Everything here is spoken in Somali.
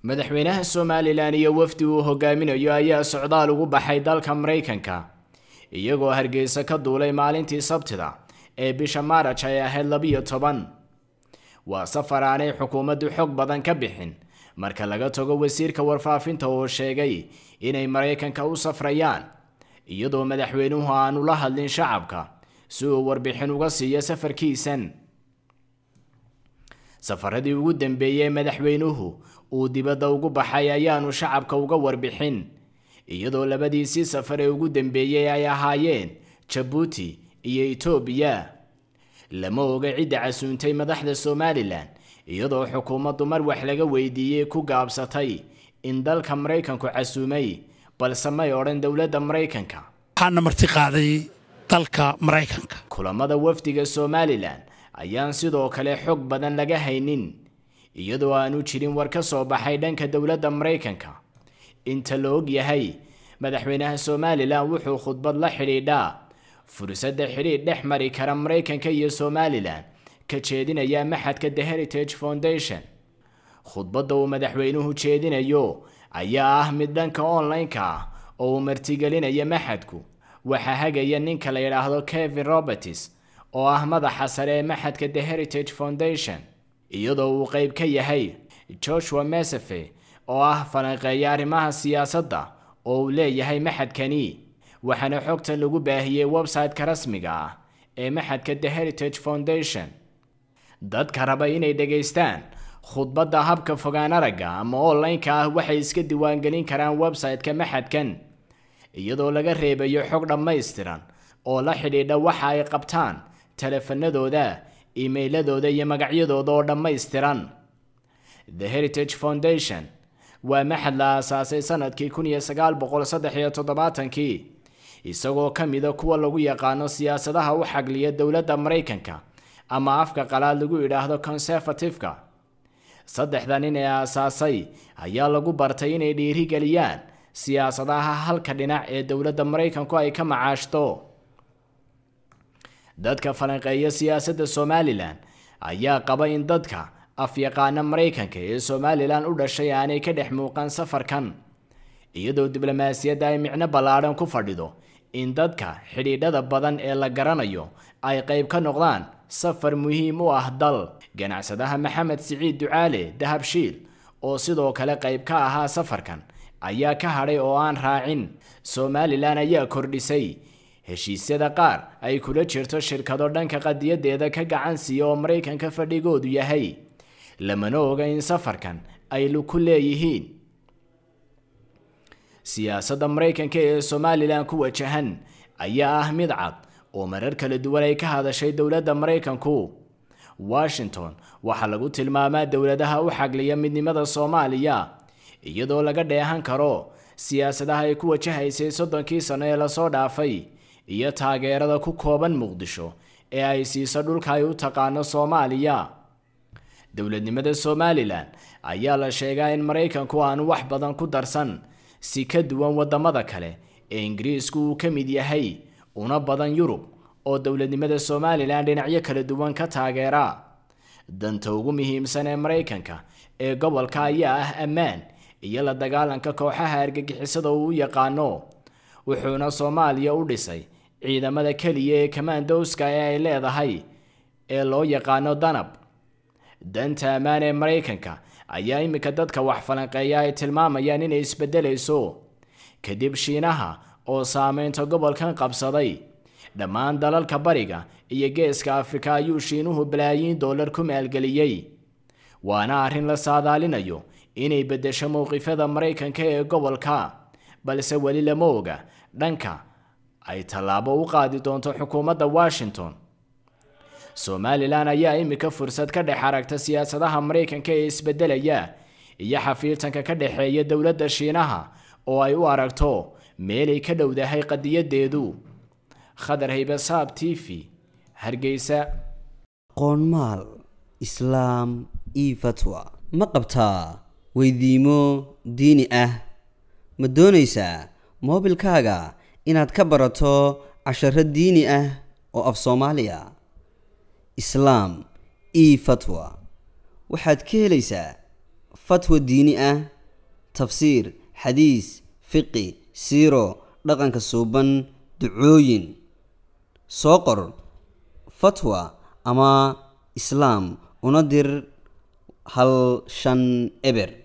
madaxweynaha somalilan iyo wafdi uu hogaaminayo ayaa socdaal ugu baxay dalka maraykanka iyagoo hargeysa ka duulay maalintii sabtida ee bisha maaraj ay ahayd labiyo toban waa safar aanay xukuumaddu xog badan ka bixin marka laga tago wasiirka warfaafinta oo sheegay inay maraykanka u safrayaan iyadoo madaxweynuhu aanu la hadlin shacabka si uu warbixin uga siiyo safarkiisan safaradii ugu dambeeyey madaxweynuhu uu dibadda ugu baxay ayaanu shacabka uga warbixin iyadoo labadiisii safar ee ugu dambeeyey ay ahaayeen jabuuti iyo etoobiya lama oga cidda casuuntay madaxda somalilan iyadoo xukuumaddu mar wax laga weydiiyey ku gaabsatay in dalka maraykanku casuumay balse may odhan dowladda maraykanka waxaana marti qaaday dalka maraykanka kulamada wafdiga somalilan ayaan sidoo kale xog badan laga haynin iyadoo aanu jirin war ka soo baxay dhanka dowladda maraykanka inta la og yahay madaxweynaha somalilan wuxuu khudbad la xidhiidhaa fursadda xidhiidh dhex mari kara maraykanka iyo somalilan ka jeedinaya maxadka the heritage foundation khudbadda uu madaxweynuhu jeedinayo ayaa ah mid dhanka online-ka ah oo uu martigelinaya maxadku waxaa hagaya ninka la yidhaahdo kevin roberts oo ah madaxa sare ee maxadka the heritage foundation iyadoo uu qeyb ka yahay joshua mesefe oo ah falanqeeya arrimaha siyaasadda oo uu leeyahay maxadkani waxaana xogtan lagu baahiyey website-ka rasmiga ah ee maxadka the heritage foundation dadka raba inay dhegaystaan khudbadda habka fogaan aragga ama online-ka ah waxay iska diiwaangelin karaan website-ka maxadkan iyadoo laga reebayo xog dhammaystiran oo la xidhiidha waxa ay qabtaan teleefanadooda iimeyladooda iyo magacyadooda oo dhammaystiran the heritage foundation waa maxad la aasaasay sanadkii kun iyo sagaal boqol saddex iyo toddobaatankii isagoo ka mida kuwa lagu yaqaano siyaasadaha u xagliya dowladda maraykanka ama afka qalaad lagu idhaahdo conservative-ka saddexda nin ee aasaasay ayaa lagu bartay inay dhiirigeliyaan siyaasadaha halka dhinac ee dowladda maraykanku ay ka macaashto dadka falanqeeya siyaasadda somalilan ayaa qaba in dadka afyaqaana maraykanka ee somalilan u dhashay aanay ka dhex muuqan safarkan iyadoo diblomaasiyadda ay micno ballaadhan ku fadhido in dadka xidhiidhada badan ee la garanayo ay qayb ka noqdaan safar muhiim u ah dal ganacsadaha maxamed siciid ducaale dahabshiil oo sidoo kale qayb ka ahaa safarkan ayaa ka hadhay oo aan raacin somalilan ayaa kordhisay heshiisyada qaar ay kula jirto shirkado dhanka qadiyadeeda ka gacan siiya oo maraykanka fadhigoodu yahay lamana oga in safarkan ay ku leeyihiin siyaasadda maraykanka ee somalilan ku wajahan ayaa ah mid cad oo marar kala duwan ay ka hadashay dowladda maraykanku washington waxaa lagu tilmaamaa dowladaha u xagliya midnimada soomaaliya iyadoo laga dheehan karo siyaasadaha ay ku wajahaysay soddonkii sano ee lasoo dhaafay iyo taageerada ku kooban muqdisho ee ay siiso dhulka ay u taqaano soomaaliya dowladnimada somalilan ayaa la sheegaa in maraykanku aanu wax badan ku darsan si ka duwan wadamada kale ee ingiriisku uu ka mid yahay una badan yurub oo dowladnimada somalilan dhinacyo kala duwan ka taageera danta ugu muhiimsan ee maraykanka ee gobolka ayaa ah ammaan iyo la dagaalanka kooxaha argagixisada uu u yaqaano wuxuuna soomaaliya u dhisay ciidamada keliya ee kamandowska ee ay leedahay ee loo yaqaano danab danta ammaan ee maraykanka ayaa iminka dadka wax falanqeeya ay tilmaamayaan inay isbedelayso kadib shiinaha oo saameynta gobolkan qabsaday dhammaan dalalka bariga iyo geeska afrika ayuu shiinuhu balaayiin dollar ku maalgeliyey waana arrin la saadaalinayo inay beddesho mowqifyada maraykanka ee gobolka balse weli lama oga dhanka ay tallaabo u qaadi doonto xukuumadda washington somalilan ayaa iminka fursad ka dhex aragta siyaasadaha maraykanka ee isbedelaya iyo xafiirtanka ka dhexeeya dowladda shiinaha oo ay u aragto meelay ka dhowdahay qadiyadeedu khadar haybasaab t v hargeysa qoonmaal islaam io fatwa ma qabtaa weydiimo diini ah ma doonaysaa moobilkaaga inaad ka barato casharo diini ah oo af soomaaliya islaam io fatwa waxaad ka helaysaa fatwa diini ah tafsiir xadiis fiqi siiro dhaqanka suuban ducooyin soo qor fatwa ama islaam una dir hal shan eber